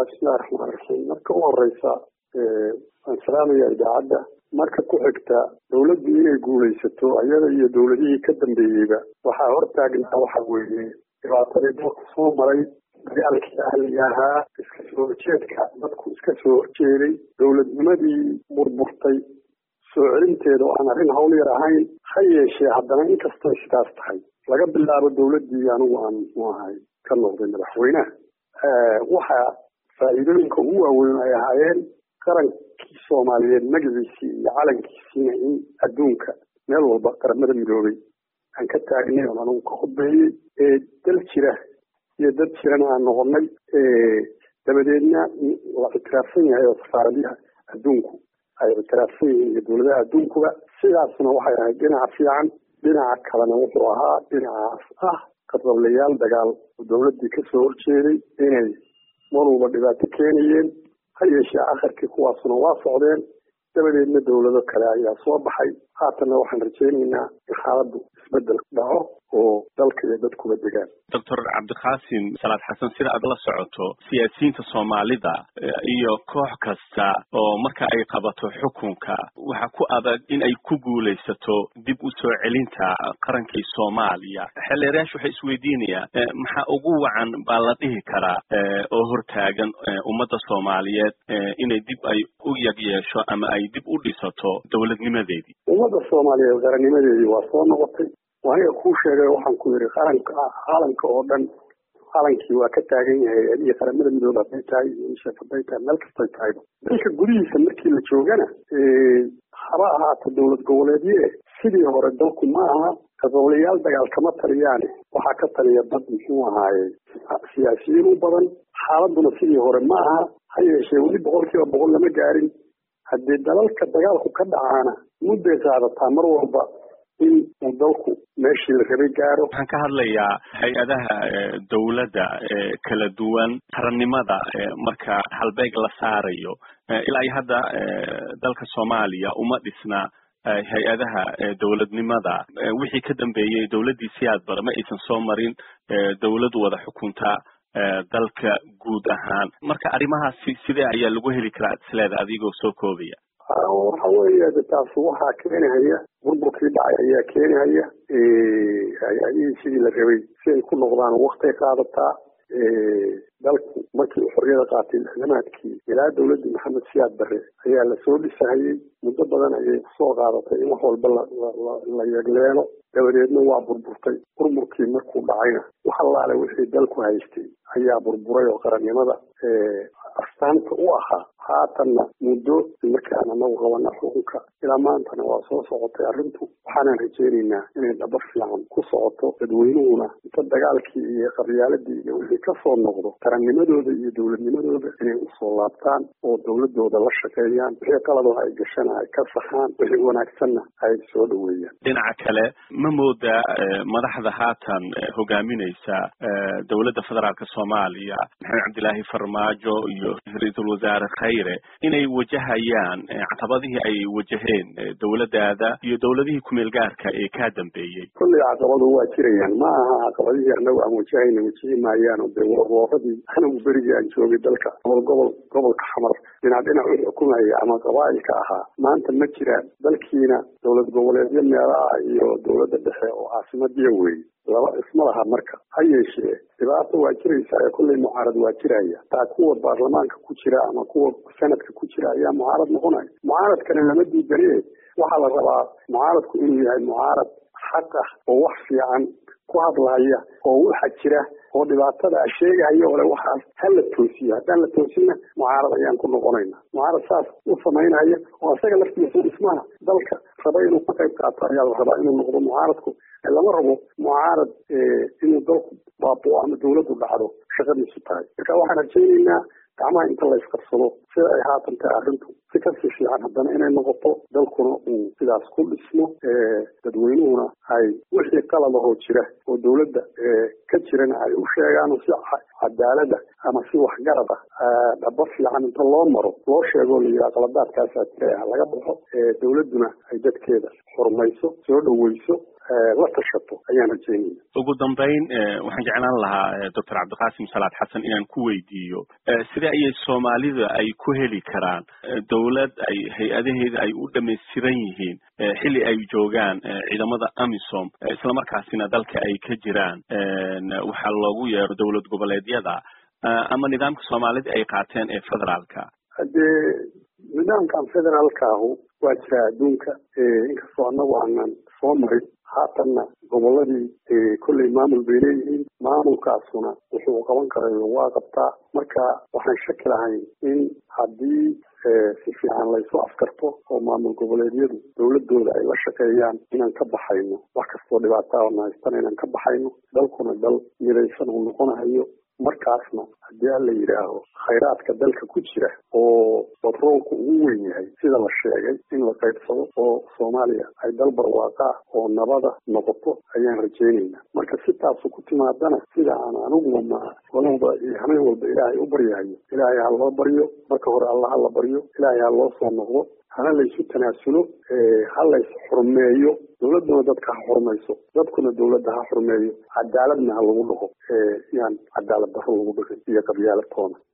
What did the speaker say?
bismillahi raxmaan raxiim marka u horeysa waan salaamaya idaacadda marka ku xigta dawladdu inay guulaysato ayada iyo dawladihii ka dambeeyeyba waxaa hortaagnaa waxa weeye dhibaatadii dalku soo maray dagaalkii ahliga ahaa iska soo horjeedka dadku iska soo horjeeday dawladnimadii burburtay soo celinteeda oo aan arrin hawl yar ahayn ha yeeshee haddana inkastoo sidaas tahay laga bilaabo dawladdii anigu aan muxuu ahay ka noqday madaxweynaha waxaa faa'iidooyinka ugu waaweyn ay ahaayeen qarankii soomaaliyeed magaciisii iyo calankiisiina in adduunka meel walba qaramada midoobay aan ka taagnay oon anigu ka khudbeeyey ee dal jira iyo dad jirana aan noqonnay dabadeedna la ictiraafsan yahay oo safaaradaha adduunku ay ictiraafsan yihiin iyo dawladaha adduunkuba sidaasna waxay ahayd dhinaca fiican dhinaca kalena wuxuu ahaa dhinacaas ah qadablayaal dagaal oo dawladdii ka soo horjeeday inay mar walba dhibaato keenayeen ha yeeshee akharkii kuwaasuna waa socdeen dabadeedna dawlado kale ayaa soo baxay haatanna waxaan rajaynaynaa in xaaladdu isbedel dhaco oo dalka iyo dadkuba degaan doctor cabdiqaasim salaad xasan sida aad la socoto siyaasiyiinta soomaalida iyo koox kasta oo marka ay qabato xukunka waxa ku adag in ay ku guulaysato dib u soo celinta qarankii soomaaliya xeelleerayaashu waxay isweydiinayaan maxaa ugu wacan baa la dhihi karaa oo hortaagan ummadda soomaaliyeed inay dib ay u yag yeesho ama ay dib u dhisato dowladnimadeedii ummadda soomaaliyeed qarannimadeedii waa soo noqotay aniga kuu sheegay waxaan ku yidhi qaranka caalamka oo dhan calankii waa ka taagan yahay adiga qaramada midoobe hadday tahay unicef hadday tahay meel kastay tahayba dalka gudihiisa markii la joogana haba ahaato dowlad goboleedye sidii hore dalku ma aha qadowlayaal dagaal kama taliyaane waxaa ka taliya dad muxuu ahaaye siyaasiyiin u badan xaaladuna sidii hore ma aha ha yeeshee weli boqol kiiba boqol lama gaarin haddii dalalka dagaalku ka dhacaana mudday qaadataa mar walba in uu dalku meeshii la rabay gaaro waxaan ka hadlayaa hay-adaha dawladda kala duwan qarannimada marka halbeeg la saarayo ilaa iyo hadda dalka soomaaliya uma dhisna hay-adaha dowladnimada wixii ka dambeeyey dowladdii siyaad bare ma aysan soo marin dawlad wada xukunta dalka guud ahaan marka arrimahaasi sidee ayaa lagu heli karaa isleeda adigoo soo koobaya waxa weeye de taas waxaa keenahaya burburkii dhacay ayaa keenahaya hay-adihii sidii la rabay si ay ku noqdaan waktay qaadataa dalku markii uu xorriyada qaatay lixdamaadkii ilaa dawladdii maxamed siyaad bare ayaa lasoo dhisahayey muddo badan ayay kusoo qaadatay in wax walba la yegleelo dabadeedna waa burburtay burburkii markuu dhacayna wax allaale wixii dalku haystay ayaa burburay oo qarannimada astaanta u ahaa haatanna muddo markaan anagu qabana xukunka ilaa maantana waa soo socotay arrintu waxaanan rajaynaynaa inay dhaba fiican ku socoto dadweynuhuna inta dagaalkii iyo qabyaaladii iyo wixii kasoo noqdo qarannimadooda iyo dowladnimadooda inay usoo laabtaan oo dowladooda la shaqeeyaan wixii qaladoo ay gashana ay ka saxaan wixii wanaagsanna ay soo dhaweeyaan dhinaca kale ma moodaa madaxda haatan hogaaminaysa dowladda federaalka soomaaliya maxamed cabdilaahi farmaajo iyo ra-iisul wasaare khayre inay wajahayaan caqabadihii ay wajaheen dowladdaada iyo dowladihii kumeel gaarka ee kaa dambeeyey kolley caqabadu waa jirayaan ma aha caqabadihii anagu aan wajahayna wajihi maayaano dee warwooradii anagu berigii aan joogay dalka gobol gobol gobolka xamar dhinac dhinac u xukumaya ama qabaa'ilka ahaa maanta ma jiraan dalkiina dowlad goboleedyo meelaha iyo dowladda dhexe oo caasimadiya weeye laba isma laha marka ha yeeshee dhibaato waa jiraysa ee kolley mucaarad waa jiraya taa kuwa baarlamaanka ku jira ama kuwa sanadka ku jira ayaa mucaarad noqonaya mucaaradkana lama diidane waxaa la rabaa mucaaradku inuu yahay mucaarad xaq ah oo wax fiican ku hadlaya oo waxa jira oo dhibaatada sheegahaya ole waxaas ha la toosiyo haddaan la toosinna mucaarad ayaan ku noqonayna mucaarad saas u samaynaya oo isaga laftiisa dhismaha dalka raba inuu ka qayb qaato ayaa la rabaa inuu noqdo mucaaradku lama rabo mucaarad inuu dalku baaboo ama dawladdu dhacdo shaqadiisu tahay marka waxaan rajaynaynaa gacmaha inta la isqabsado sida ay haatan tahay arrintu si kasii fiican haddana inay noqoto dalkuna uu sidaas ku dhismo dadweynuhuna ay wixii qaladahoo jira oo dawladda ka jirana ay u sheegaan si cadaalada ama si waxgarad ah dhaba fiican inta loo maro loo sheego la yidhaha qaladaadkaasaa jira ha laga baxo dawladduna ay dadkeeda xurmayso soo dhaweyso la tashato ayaan rajeynaya ugu dambeyn waxaan jeclaan lahaa doctor cabdiqaasim salaad xasan inaan ku weydiiyo sidee ayay soomaalida ay ku heli karaan dowlad ay hay-adaheeda ay u dhamaystiran yihiin xilli ay joogaan ciidamada amisom islamarkaasina dalka ay ka jiraan waxaa loogu yeero dowlad goboleedyada ama nidaamka soomaalida ay qaateen ee federaalka haddee nidaamkan federaalkaahu waa jiraa adduunka inkastoo annagu aanan soo marin haatanna goboladii kolley maamul bay leeyihiin maamulkaasuna wuxuu qaban karayo waa qabtaa marka waxaan shaki lahayn in haddii si fiican laysu afkarto oo maamul goboleedyadu dowladooda ay la shaqeeyaan inaan ka baxayno wax kastoo dhibaataa na haystana inaan ka baxayno dalkuna dal midaysan uu noqonahayo markaasna haddii alla yidhaaho khayraadka dalka ku jira oo batroolku ugu weyn yahay sida la sheegay in la qaybsado oo soomaaliya ay dal barwaaqaa oo nabada noqoto ayaan rajaynaynaa marka si taasu ku timaadana sida aan aniguba ma walba iyo hameen walba ilaahay u baryahayo ilaahay ha loo baryo marka hore alla ha la baryo ilaahay ha loo soo noqdo hana laysu tanaasulo ha lays xurmeeyo dowladuna dadka ha xurmayso dadkuna dowladda ha xurmeeyo cadaaladna ha lagu dhaqo yaan cadaalad daro lagu dhaqin iyo qabyaalad toona